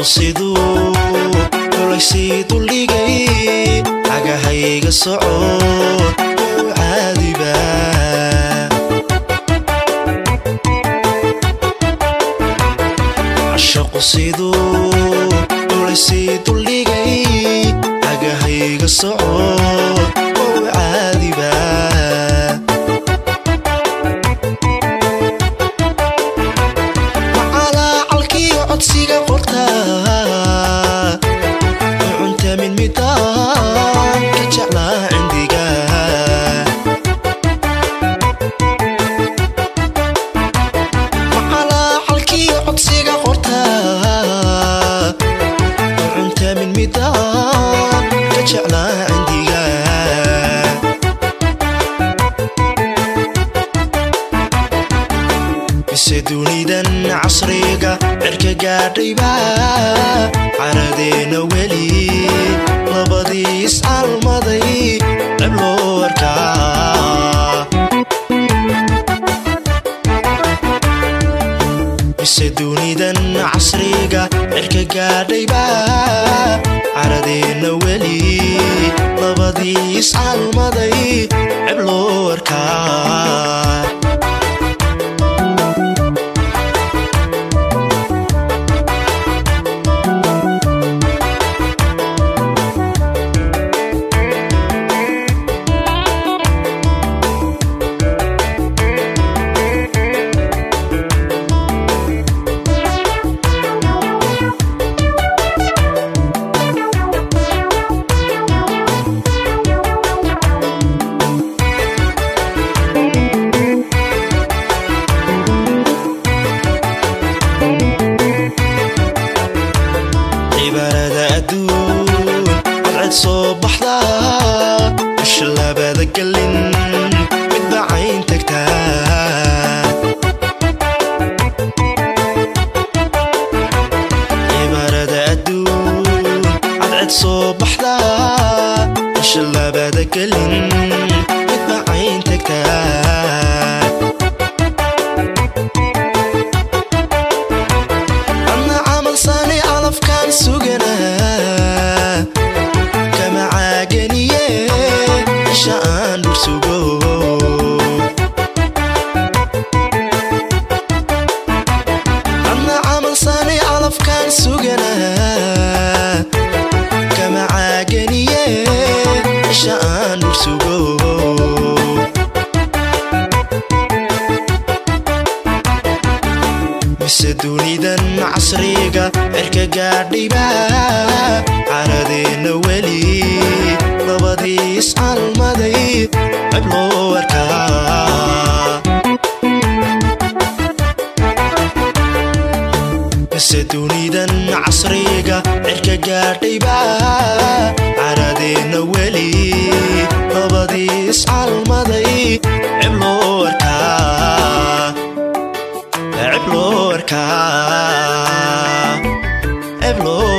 siduu kulaysii duldhigay cagahayga socod u caadiba cashaqu siduu kulaysii duldhigay cagahayga socod u caadiba macalaacalkiyo codsiga qorta cunta mid midaan ka jeclaa cindiga macalaacalkiyo codsiga qorta cunta mid midaan ka jeclaa cindiga mise dunidan casriga cirka gaadhayba caradeena weli labadii iscalmaday ceb loo arkaa mise dunidan casriga cirka gaadhayba caradeena weli labadii iscalmaday ceb loo arkaa cibaarada adduun cadced soo baxda bisha labada gelin midba cayn tagtaa cibaarada adduun cadced soo baxda bisha labada gelin midba cayn tagtaa adna camal saani calafkaan suganaa kama caaganiye isha aan dhul sugo adna camal saani calafkaan suganaa kama caaganiye isha aan dhul sugo mise dunidan casriga cirka gaadhayba caradeena weli labadii iscalmaday ceb loo arkaa mise dunidan casriga cirka gaadhayba caradeena weli labadii iscalmaday ceb loo arkaa ceb loo arkaa ceb loo